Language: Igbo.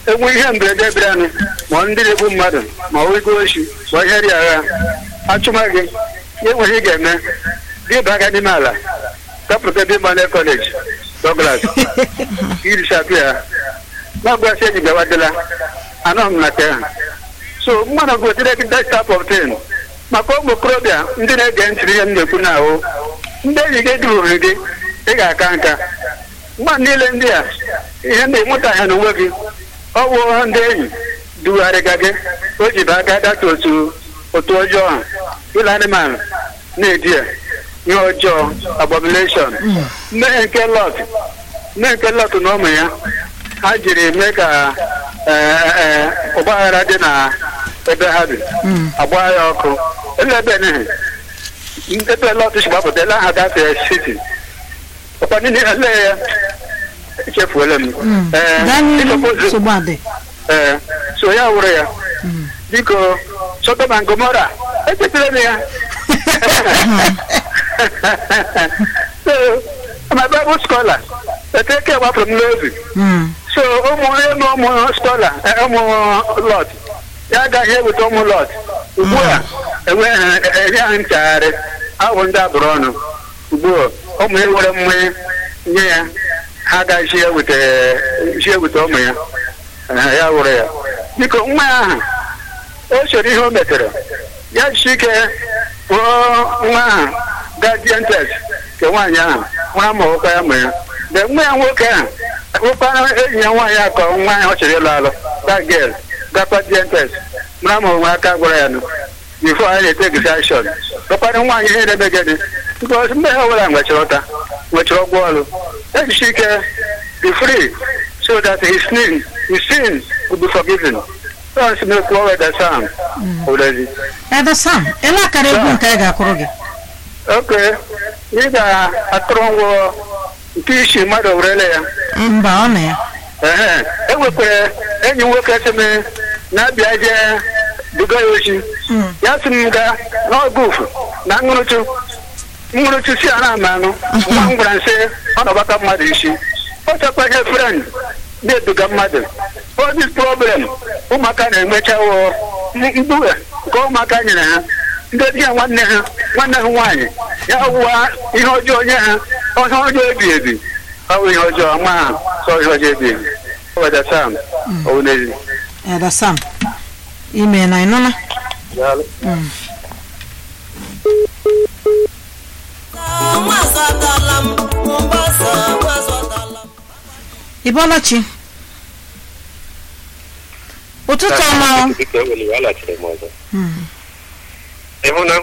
enwe ihe mberede bịaranụ ma ndị na-egbu mmadụ ma ọ igo oshi ma ihe dị agha achụma gị ihe nwere ị ga-eme gị baa aka n'ime ala gapụta ebe mmanụ kọleji Douglas irisapụ ya na-agwasị enyi gawadịla anọ m na ke ha so mmadụ gotere gị that type of thing maka ụmụ okorobịa ndị na-ege ntị ihe m na-ekwu na ahụ ndị enyi gị duhuru gị ị ga-aka nka mmadụ niile ndị a ihe na-enweta ha n'onwe gị ọ wụ ndị enyi dugharịga gị o ji baa aka data otu otu ọjọọ ha ụlọ anụmanụ na-edi ya ihe ọjọọ abomination mmehie nke lọt mmehie nke lọt na ụmụ ya ha jiri mee ka ọgbaghara dị na ebe ha bi agba ya ọkụ ele ebe nihi ebe lọt si gbapụta ele aha data siti ọkwa niile ele ya echefuola m ee so ya wụrụ ya biko Sodom and Gomora echetara m ya so my Bible scholar eteke gbapụrụ m n'obi so ụmụ onye na ụmụ scholar ụmụ lot ya agaghị eweta ụmụ lot ugbu a enye ha nchagharị ahụ ndị abụrụ ọnụ ugbu a ụmụ ya were mmanya nye ya ha agaghị eweta ụmụ ya ya wụrụ ya biko nwa ya ahụ o chere ihe o metere ya jisi ike kpụọ nwa ahụ guardian test nke nwaanyị ahụ nwa ma ụkwa ya ma ya mgbe nwa ya nwoke ahụ ụkwa enyi ya nwaanyị akọ nwa ahụ ọ chere ịlụ alụ that girl gakwa guardian test mara ma onwe aka gwara ya nụ bifo anyị na-eteki action ụkwadụ nwaanyị ihe na-eme gịnị because mgbe ha ọbụla nwechara ọta nwechara ọgwụ ọrụ ejisi ike be free so that his sin his sin will be forgiven Yes, me kwuo Eda Sam. Already. Eda Sam, ele akara egwu nke anyị ga-akụrụ gị. Okay. Ị ga-akụrụ ngwọ nke isi mmadụ werele ya. Mba, ọ na ya. Ehe. E nwekwara enyi nwoke sị m na-abịa jee duga ya ochi. Ya sị m gaa n'ọgụfụ na ṅụrụtụ. Ṅụrụtụ si a na-ama anụ. Nwa m gwara nsị ọ na-agbata mmadụ isi. Ọ chọkwa ihe friend na-eduga mmadụ. all this problem ụmụaka na-enwechawo mkpughe nke ụmụaka nyere ha ndị di ya nwanne ha nwanne ha nwaanyị ya wụwa ihe ọjọọ nye ha ihe ọjọọ ebi ebi ọ bụ ihe ọjọọ ma ha sọ ihe ọjọọ ebi ebi Eda Sam Owunezi Eda Sam ime na ịnụna ị bọọla chi ụtụtụ ọma ịhụ na